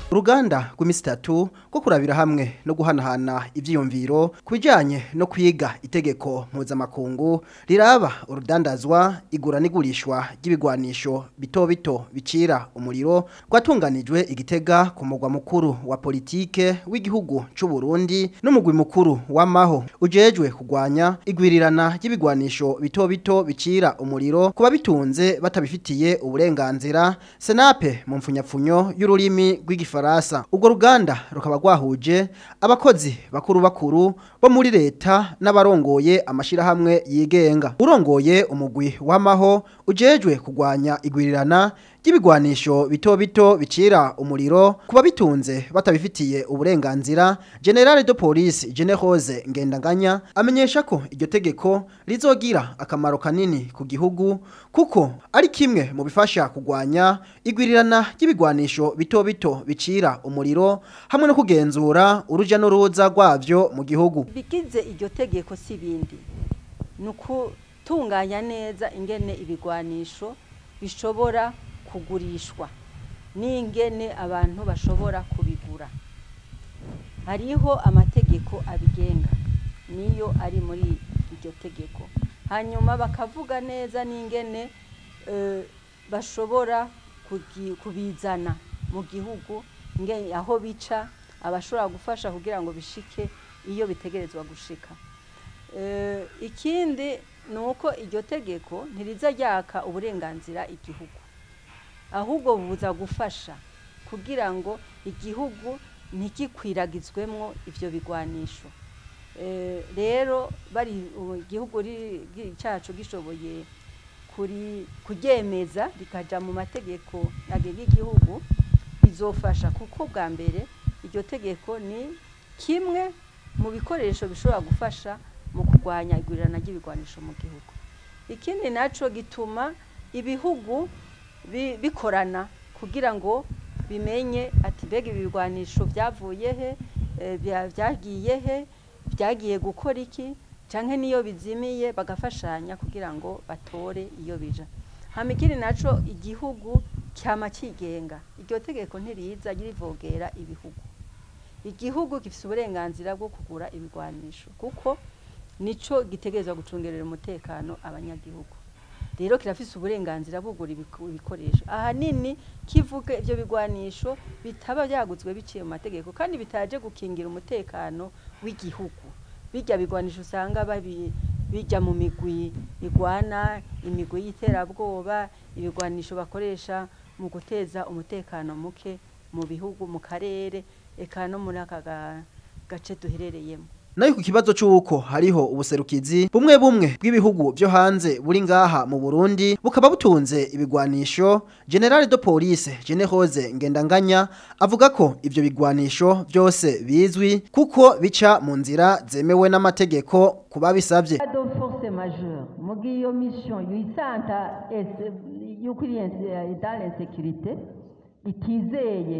uruganda rw'imisi itatu rwo kurabira hamwe no guhanahana ivyiyumviro ku bijanye no kwiga itegeko mpuzamakungu riraba urudandazwa igura n'igurishwa ry'ibigwanisho bito bito bicira umuriro rwatunganijwe igitega ku mugwa mukuru wa politike w'igihugu c'u Burundi n'umugwi mukuru w'amaho ujejwe kugwanya igwirirana ry'ibigwanisho bito bito bicira umuriro kuba bitunze batabifitiye uburenganzira senape mu mfunyapfunyo y'ururimi rw'igifaransa ubwo ruganda rukaba rwahuje abakozi bakuru bakuru bo muri leta n'abarongoye amashirahamwe yigenga urongoye umugwi w'amaho ujejwe kugwanya igwirirana ry'ibigwanisho bito bito bicira umuriro kuba bitunze batabifitiye uburenganzira General de Police Generose Ngendanganya amenyesha ko iryo tegeko rizogira akamaro kanini ku gihugu kuko ari kimwe mu bifasha kugwanya igwirirana ry'ibigwanisho bito bito bicira umuriro hamwe no kugenzura uruja n'uruza rwavyo mu gihugu bigize iryo tegeko si bindi ni ukutunganya neza ingene ibigwanisho bishobora kugurishwa n'ingene abantu bashobora kubigura hariho amategeko abigenga niyo ari muri iryo tegeko hanyuma bakavuga neza n'ingene bashobora kubizana mu gihugu aho bica abashobora gufasha kugira ngo bishike iyo bitegerezwa gushika ikindi ni uko iryo tegeko ntiriza ryaka uburenganzira igihugu ahubwo buza gufasha kugira ngo igihugu ntigikwiragizwemo ibyo bigwanisho rero bari igihugu cyacu gishoboye kuryemeza rikajya mu mategeko agenga igihugu bizofasha kuko bwa mbere iryo tegeko ni kimwe mu bikoresho bishobora gufasha mu kurwanya igurirana ry'ibigwanisho mu gihugu ikindi nacyo gituma ibihugu bikorana kugira ngo bimenye ati mbega ibigwanisho byavuye he byagiye he byagiye gukora iki cyangwa n'iyo bizimiye bagafashanya kugira ngo batore iyo bija hano ikindi nacyo igihugu cyama kigenga iryo tegeko ntiriza rivogera ibihugu igihugu gifite uburenganzira bwo kugura ibigwanisho kuko nicyo gitegereza gucungerera umutekano abanyagihugu rero kirafise uburenganzira bugura ibikoresho ahanini kivuga ibyo bigwanisho bitaba byaguzwe biciye mu mategeko kandi bitaje gukingira umutekano w'igihugu bijya bigwanisho usanga bijya mu migwi igwana imigwi y'iterabwoba ibigwanisho bakoresha mu guteza umutekano muke mu bihugu mu karere eka no muri aka gace duherereyemo nayo ku kibazo cy'uko hariho ubuserukizi bumwe bumwe bw'ibihugu byo hanze buri ngaha mu Burundi bukaba butunze ibigwanisho General de Police Generose Ngendanganya avuga ko ivyo bigwanisho byose bizwi kuko bica mu nzira zemewe n'amategeko kuba bisabye force majeure mugi iyo mission yisanta y'ukuriyense dans l'insécurité itizeye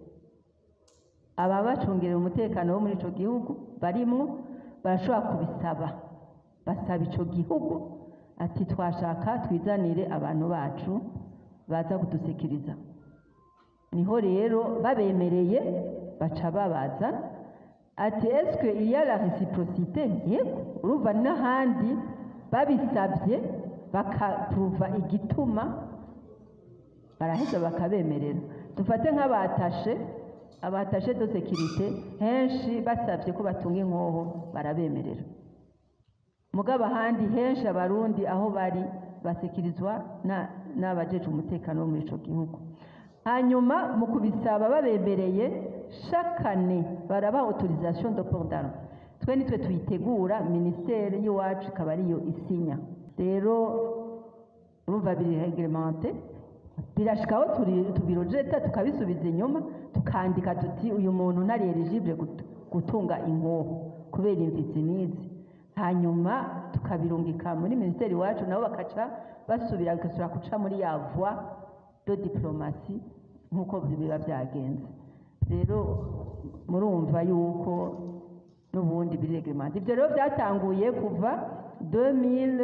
aba bacungerera umutekano wo muri icyo gihugu barimwo barashobora kubisaba basaba icyo gihugu ati twashaka twizanire abantu bacu baza kudusekiriza niho rero babemereye baca babaza ati esike iya la reciprocité yego urumva n'ahandi babisabye bakapuva igituma baraheza bakabemerera dufate nk'abatashe abatashe de sekirite henshi basabye ko batunga inkoho barabemerera mugabo ahandi henshi abarundi aho bari basekirizwa n'abajeje umutekano wo muri icyo gihugu hanyuma mu kubisaba babemereye shakane baraba autorisation de port d'arme twe nitwe tuyitegura minisiteri y'iwacu ikaba ariyo isinya rero urumva biri reglemente birashikaho tubirojeta tukabisubiza inyuma tukandika tuti uyu muntu ntari eligibile gutunga inkoho kubera imvitsi n'izi hanyuma tukabirungika muri minisiteri iwacu nabo bakaca basubira bigasubira guca muri ya voie de diplomasi nk'uko biba byagenze rero murumva yuko n'ubundi biri reglemente ibyo rero byatanguye kuva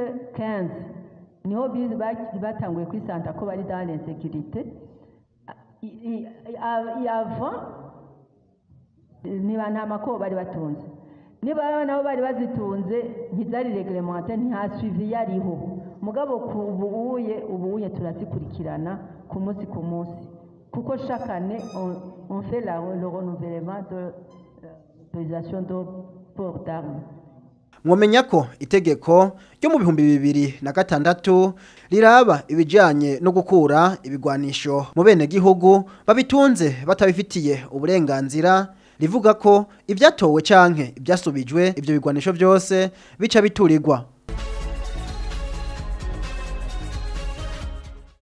2015 niho batanguye kwisanta ko bari dans l'insécurité i- i- a- i- avant niba nta mako bari batunze niba nabo bari bazitunze ntizari reglemente nta suivi yariho mugabo ku ubuye ubuye turazikurikirana ku munsi ku munsi kuko chaque année on, on fait la, le renouvellement de euh, l'autorisation de port d'armes mwomenya ko itegeko ryo mu bihumbi bibiri na gatandatu riraba ibijyanye no gukura ibigwanisho mu bene gihugu babitunze batabifitiye uburenganzira rivuga ko ibyatowe canke ibyasubijwe ibyo bigwanisho byose bica biturirwa